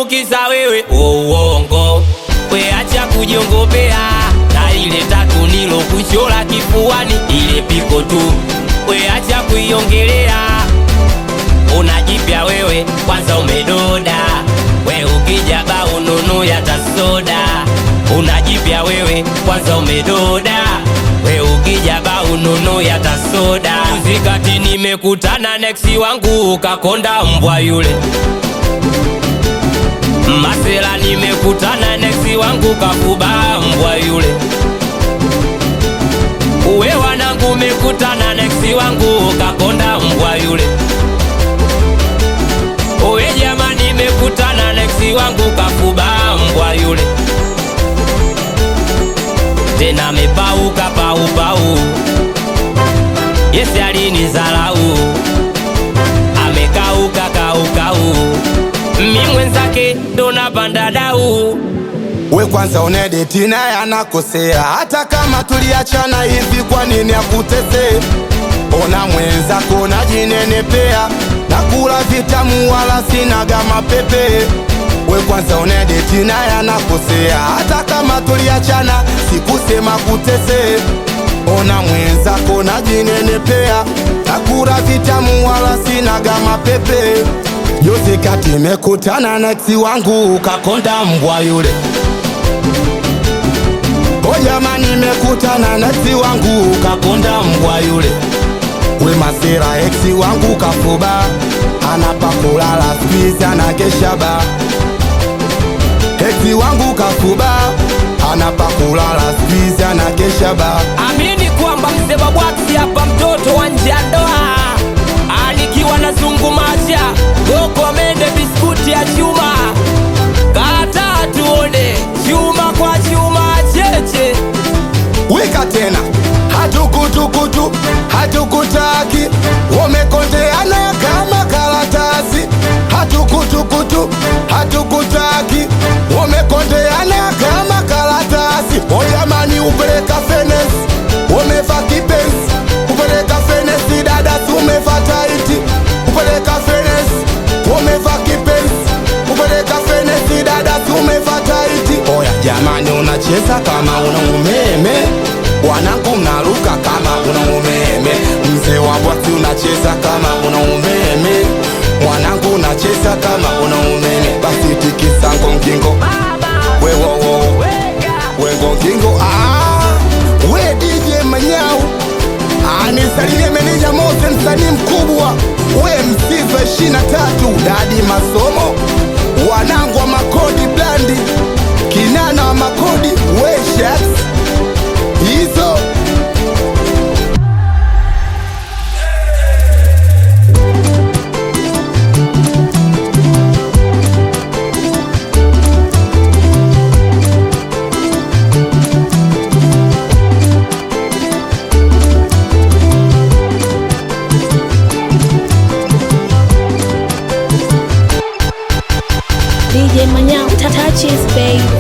tu kisa wewe uongo we acha kujiongopea na ile tatu nilo kuchola kifuani ile piko tu we acha kuiongelea unajipya wewe kwanza umedoda we ukija ba ununu yatasoda unajipya wewe kwanza umedoda we ukija ba ununu yatasoda uzikati nimekutana neksi wangu ukakonda mbwa yule masela nimekutana neksi wangu kafuba mbwa yule uwe wanangu umekutana neksi wangu ukakonda mbwa yule Owe jamani, nimekutana neksi wangu kafuba mbwa yule, tena amepauka paupau. Yesi alinizalau, amekauka kaukau, mi mwenzake ndo napanda dau. We kwanza unedeti naye anakosea, hata kama tuliachana hivi, kwa nini akutesee? Ona mwenzako najinenepea, nakula vitamu wala sinaga mapepe. We kwanza unedeti naye anakosea, hata kama tuliachana, sikusema kutesee. Ona mwenzako najinenepea, nakula vitamu wala sinaga mapepe. Juzi kati mekutana na eksi wangu ukakonda mbwa yule O jamani, nimekutana na eksi wangu ukakonda mbwa yule. We masera, eksi wangu kafuba, anapa kulala squeeze anakesha ba. Eksi wangu kafuba, anapa kulala squeeze anakesha ba. Amini kwamba mzee Babwati hapa mtoto wa nje ya ndoa, anikiwa na zungumacha goko mende biskuti ya chuma, kata tuone chuma kwa chuma cheche Wika tena, hatukutukutu, hatukutaki, wamekondeana kama karatasi. Hatukutukutu, hatukutaki, wamekondeana kama karatasi. O jamani, upeleka fenesi, wameva kipenzi, upeleka fenesi, dada tumeva taiti, upeleka fenesi, wameva kipenzi, upeleka fenesi, dada tumeva taiti. Oya jamani, unacheza kama una umeme, wanangu mnaruka kama una umeme, mzee wa bwati unacheza kama una umeme, mwanangu unacheza kama una umeme, basi tikisa ngongingo wewowo wengongingo ah, we DJ Manyau anisalimie meneja Mose, msanii mkubwa, we msiva ishirini na tatu dadi masomo, wanangu wa makodi blandi, kinana wa makodi, we shats hizo DJ Manyao, touches, babe.